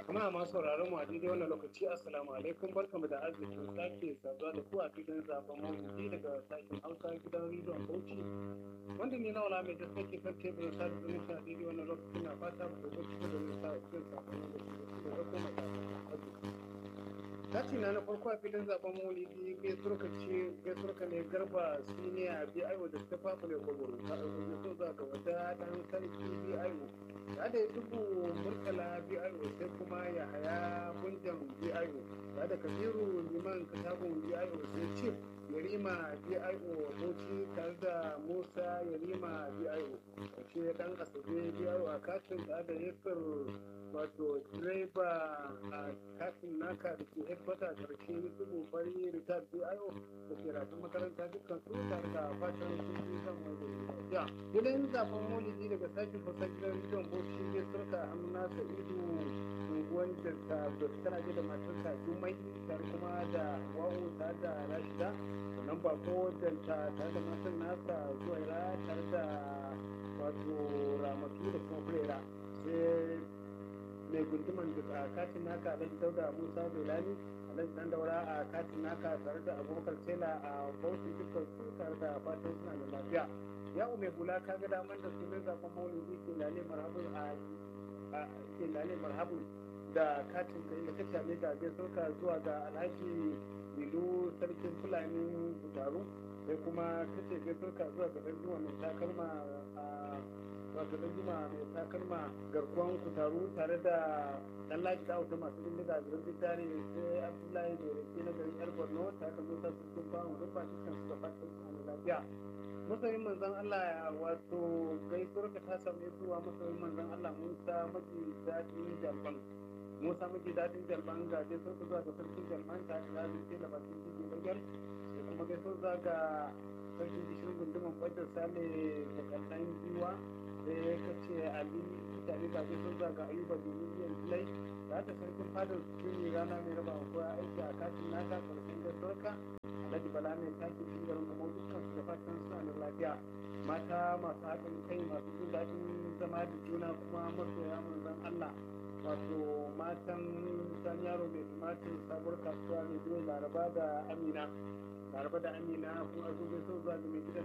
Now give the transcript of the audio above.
Jama'a masu sauraron mu a daidai wannan lokaci assalamu alaikum barkamu da arzikin sake saduwa da ku a filin zaben mawuyi daga sashen Hausa gidan rediyon Bauchi. Wanda ni na wala mai da sake kan teburin sa da zumunci a daidai wannan lokaci na fata ku da cikin da zai sa cikin sakon da su da kuma da arziki. Kati na na farko a filin zaben maulidi gaisuwar ka ce gaisuwar ka ne garba siniya bi aiwo da ta fafa ne kwagwaro ta ɗauki so za ga wata ɗan sarki bi aiwo da da ya dubu murtala bi aiwo sai kuma ya haya gunjan bi aiwo da da kabiru liman katagun bi aiwo sai cif yarima bi aiwo bauchi tare da musa yarima bi aiwo ƙarshe ɗan asabe bi aiwo a katin da da yasir wato direba a katin naka da ke headquarter karshe yusufu fari retired bio da ke rafin makaranta dukkan su tare da fatan sun fi zan mai lafiya gidan zaben maulidi daga sashen fasa gidan rediyon bauchi ne surka amina sa'idu unguwan da ta tana da matarsa jumai tare kuma da wawo tare da rashida sannan bako da ta tare da matan nasa zuwaira tare da wato ramatu da kuma fulera sai mai gunduman da a katin naka alhaji dauda musa belani alhaji dan daura a katin naka tare da abubakar tela a bauchi dukkan su tare da fatan suna da lafiya ya mai hula ka ga daman da sunan zaben maulidi ke lale marhabun a ke lale marhabun da katin kai da kace ne ga gaisuwa zuwa ga alhaji Ilu sarkin fulani Budaru sai kuma kace gaisuwa zuwa ga dan mai takalma a wato da juma mai takalma garkuwan kutaru tare da dan laji da auto masu bindiga da rubin tare sai abdullahi mai rake na garin yar borno tare da musa su sun bamu duk ba dukkan su da fatan su da lafiya masoyin manzon allah wato gaisuwar ka ta samu zuwa masoyin manzon allah musa maji daɗin jalban musa maji daɗin jalban ga gaisuwar ka zuwa ga sarkin jalban tare da zai da bakin jiji bagar sai kuma gaisuwar ga sarkin gishirin gunduman kwajar sale da kallon giwa sai ka ce ali mutane ba zai sun zaga ayuba domin biyan filai da ta sarkin fadar su rana mai raba ko aiki a katin naka karshen gaisuwarka alhaji bala mai taki shi garin kuma dukkan su da fatan suna da lafiya mata masu haɗin kai masu jin daɗin zama da juna kuma masoya manzon allah wato matan san yaro mai tumatir sabuwar kasuwa mai laraba da amina laraba da amina kuma a zo gaisuwa zuwa ga mai gidan